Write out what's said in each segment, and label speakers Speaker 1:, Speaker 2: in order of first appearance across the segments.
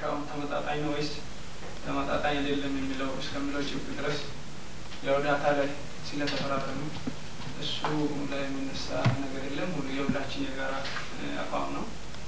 Speaker 1: መጨረሻው ተመጣጣኝ ነው ወይስ ተመጣጣኝ አይደለም የሚለው እስከሚለው ጭብጥ ድረስ ያው ዳታ ላይ ስለተፈራረሙ እሱ ላይ የሚነሳ ነገር የለም። ሁሉ የሁላችን የጋራ አቋም ነው።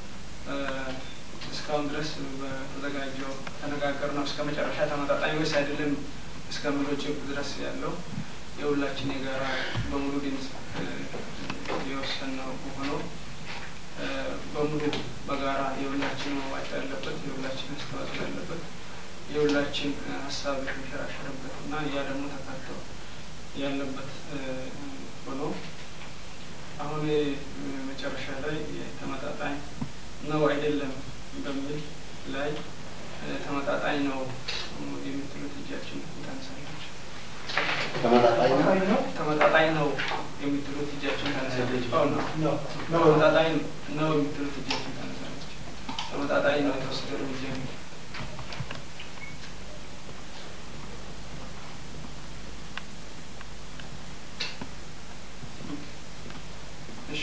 Speaker 1: እስካሁን ድረስ በተዘጋጀው ተነጋገር ነው እስከ መጨረሻ ተመጣጣኝ ወይስ አይደለም እስከሚለው ጭብጥ ድረስ ያለው የሁላችን የጋራ በሙሉ ድምፅ የወሰንነው ሆኖ በሙሉ በጋራ የሁላችን መዋጫ ያለበት የሁላችን አስተዋጽኦ ያለበት የሁላችን ሀሳብ የሚሸራሸርበት እና ያ ደግሞ ተካቶ ያለበት ሆኖ አሁን መጨረሻ ላይ ተመጣጣኝ ነው አይደለም በሚል ላይ ተመጣጣኝ ነው የምትሉት እጃችን ታነሳለች።
Speaker 2: ተመጣጣኝ ነው።
Speaker 1: ተመጣጣኝ ነው የምትሉት እጃችን ታነሳለች። አዎ ነው።
Speaker 2: ነው።
Speaker 1: ተመጣጣኝ ነው የምትሉት እጃችን ታነሳለች። ተመጣጣኝ ነው የተወሰደ እርምጃ የሚል እሺ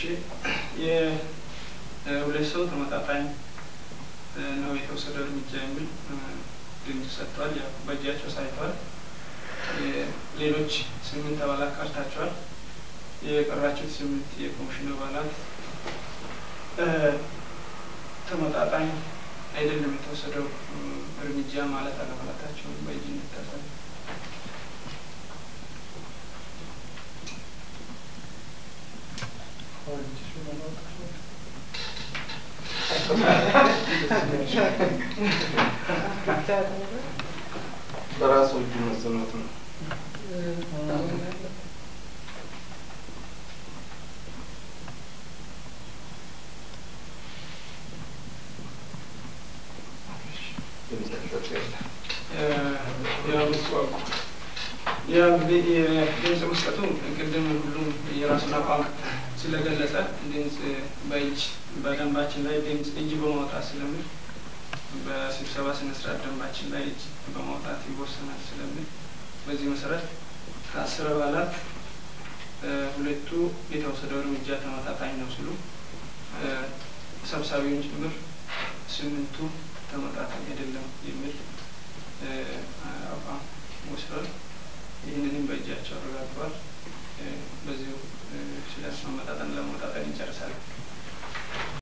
Speaker 1: የሁለት ሰው ተመጣጣኝ ነው የተወሰደው እርምጃ የሚል ድምፅ ሰጥቷል። ያው በእጃቸው ሳይተዋል። ሌሎች ስምንት አባላት ቀርታቸዋል። የቀራችሁት ስምንት የኮሚሽኑ አባላት ተመጣጣኝ አይደለም የተወሰደው እርምጃ ማለት አለማለታቸውን በእጅ እንታሳል።
Speaker 3: በራሱ እጁ መሰማት ነው።
Speaker 1: ያው እንግዲህ የድምፅ መስጠቱ ቅድም ሁሉም የራሱን አቋም ስለገለጸ ድምፅ በእጅ በደንባችን ላይ ድምፅ እጅ በማውጣት ስለሚል በስብሰባ ስነ ስርዓት ደንባችን ላይ እጅ በማውጣት ይወሰናል ስለሚል በዚህ መሰረት ከአስር አባላት ሁለቱ የተወሰደው እርምጃ ተመጣጣኝ ነው ሲሉ ሰብሳቢውን ጭምር ስምንቱ ተመጣጣኝ አይደለም